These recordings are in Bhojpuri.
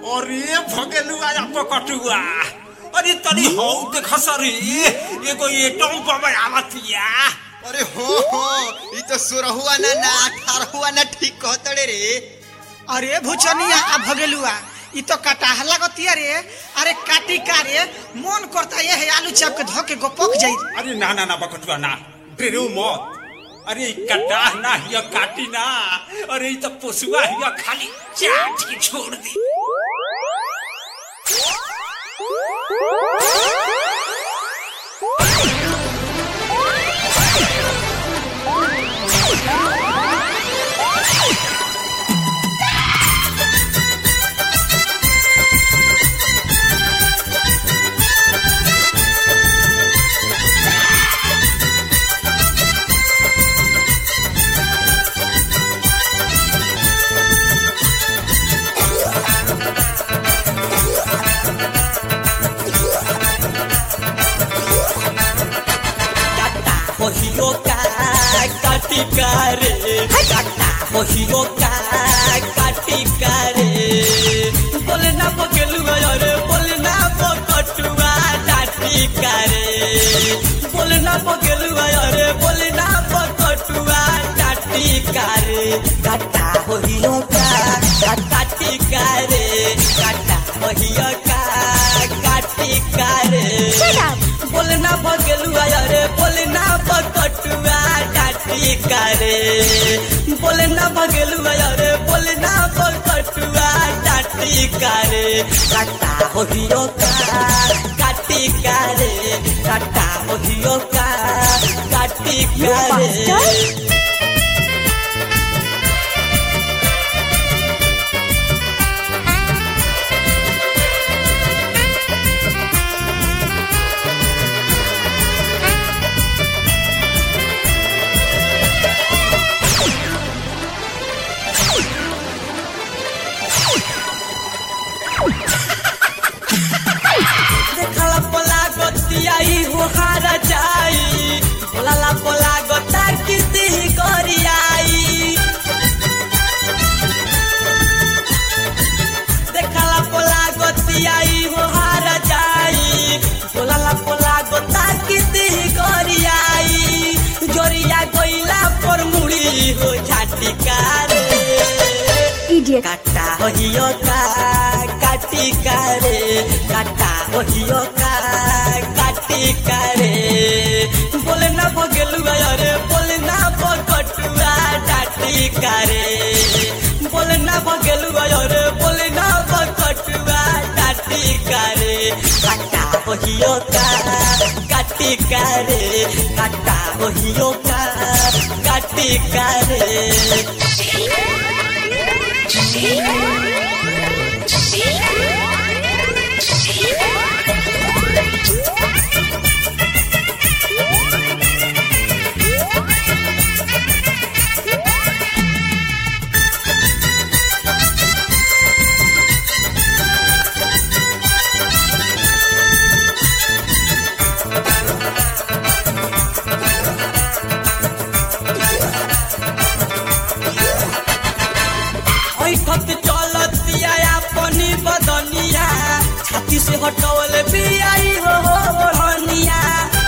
अरे भगेलुआ या पकटुआ अरे तनी हौ देख सरी एगो एटम बम आवतिया अरे हो हो ई तो सोरहुआ ना ना अठारहुआ ना ठीक कहतड़े रे अरे भुचनिया आ भगेलुआ ई तो कटाह लगतिया रे अरे काटी का रे मन करता ये है आलू चाप के धो के गोपक जाई अरे ना ना ना बकटुआ ना डेरो मत अरे ई कटाह ना हिया काटी ना अरे ई तो पोसुआ हिया खाली चाट के छोड़ दी काटा होहियो का काटी करे काटा होहियो का काटी करे बोले ना बकेलुआ अरे बोले ना बकटुआ डाटी करे बोले ना बकेलुआ अरे बोले ना बकटुआ डाटी करे काटा होहियो का काटी करे काटा होहियो का काटी करे बोलना भगलुआ अरे बोलना बकटुआ डाटी करे बोलना भगलुआ अरे बोलना बकटुआ डाटी करे काटा होहियो का काटी करे काटा होहियो का काटी करे देखला पोला गतियाई हो हारा जाई बोलाला पोला गता किती करियाई देखला पोला गतियाई हो हारा जाई बोलाला पोला गता किती करियाई जोरिया गइला पर मुड़ी हो झाटी कारे Idiot. काटा होहियो का काटी करे काटा होहियो का काटी करे बोले ना भगेलुआ अरे बोले ना बकटुआ डाटी करे बोले ना भगेलुआ अरे बोले ना बकटुआ डाटी करे काटा होहियो का काटी करे काटा होहियो का काटी करे ऐठत चलतिया अपनी बदनिया छाती से हटवल बियाई हो हनिया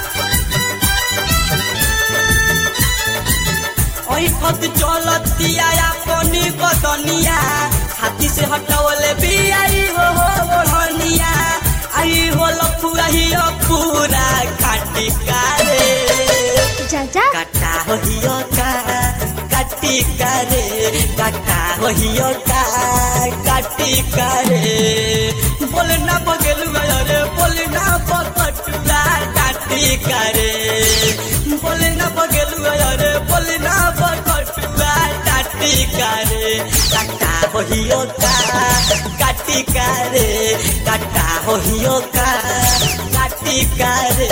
ऐठत चलतिया अपनी बदनिया छाती से हटवल बियाई हो हनिया आई हो लफुआ ही पूरा काटी कारे Jaja. काटा होहियो का काटी करे काटा होहियो का काटी करे बोलना बगलुआ अरे बोलना बकटुआ काटी करे बोलना बगलुआ अरे बोलना बकटुआ काटी करे काटा होहियो का काटी करे काटा होहियो का काटी करे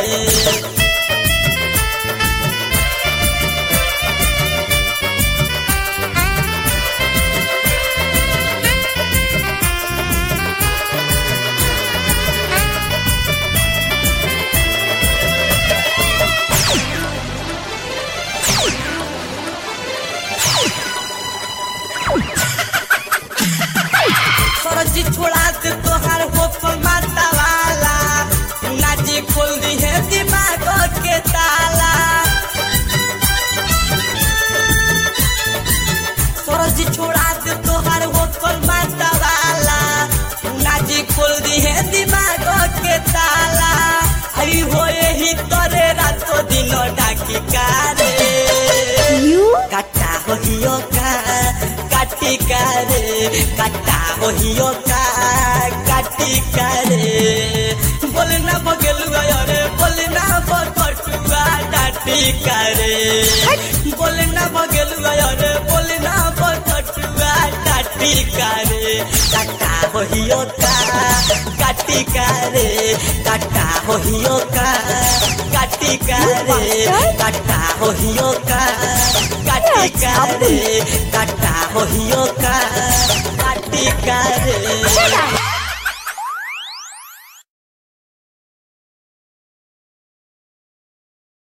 सरजी छोड़ा रे काटा होइयो का काटी का रे बोले ना बगलुआ रे बोले ना बकटुआ डाटी का रे बोले ना बगलुआ रे बोले ना बकटुआ डाटी का रे काटा होइयो का काटी का रे काटा होइयो का काटी का रे काटा होइयो का काटी का रे काटा होइयो का काटी का रे